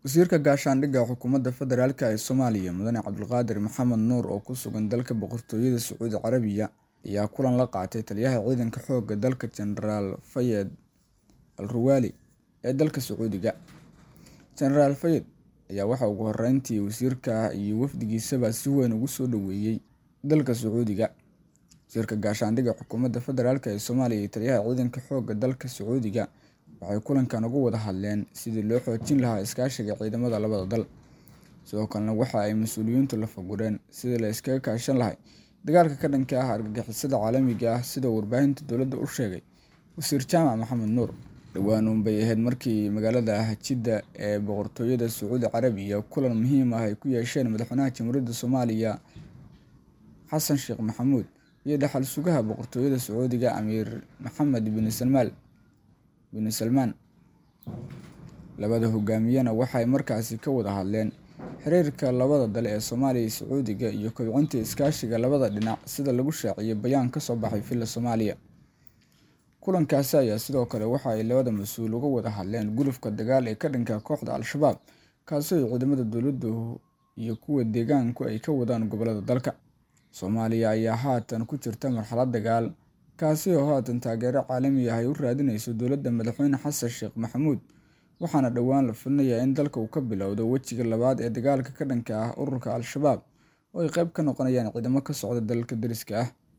Wasiirka Gaashaandhigga Xukuumadda Federaalk ee Soomaaliya Mudane Cabdulqaadir Maxamed Nuur oo ku sugan dalka Boqortooyada Sacuudi Carabiya ayaa kulan la qaatay Taliyaha Ciidanka Xoogga dalka Jenaraal Fayed Al Ruwaali ee dalka Sacuudiga. Jenaraal Fayed ayaa waxa ugu horreyntii wasiirka iyo wafdigiisaba si weyn ugu soo dhoweeyay dalka Sacuudiga. Wasiirka Gaashaandhigga Xukuumadda Federaalk ee Soomaaliya iyo Taliyaha Ciidanka Xoogga dalka Sacuudiga waxay kulankan uga wada hadleen sidii loo xoojin lahaa iskaashiga ciidamada labada dal. Sidoo kalena waxa ay mas'uuliyiintu la fagureen sidii la iskaga kaashan lahaa dagaalka ka dhanka ah argagixisada caalamiga ah sida uu warbaahinta dowladda u sheegay Wasiir Jaamac Maxamed Nuur. Dhowaan uunbay ahayd markii magaalada Jidda ee Boqortooyada Sacuudi Carabiya kulan muhiim ah ay ku yeesheen Madaxweynaha Jamhuuriyadda Soomaaliya Xasan Sheekh Maxamuud iyo Dhaxal Sugaha Boqortooyada Sacuudiga Amiir Maxamed bin Salmaan. Labada hogaamiyena waxay markaasi ka wada hadleen xiriirka labada dal ee Soomaaliya iyo Sacuudiga iyo kobcinta iskaashiga labada dhinac sida lagu shaaciyay bayaan ka soo baxay Villa Soomaaliya. Kulankaasi ayaa sidoo kale waxa ay labada mas'uul uga wada hadleen gulufka dagaal ee ka dhanka ah kooxda Al-Shabaab kaasi oo ciidamada dowladda iyo kuwa deegaanku ay ka wadaan gobollada dalka. Soomaaliya ayaa haatan ku jirta marxalad dagaal, kaasi oo haatan taageero caalami ah ay u raadinayso dowladda Madaxweyne Xasan Sheekh Maxamuud, waxaana dhowaan la filinayaa in dalka uu ka bilowdo wejiga labaad ee dagaalka ka dhanka ah ururka Al-Shabaab oo ay qayb ka noqonayaan ciidamo ka socda dalalka deriska ah.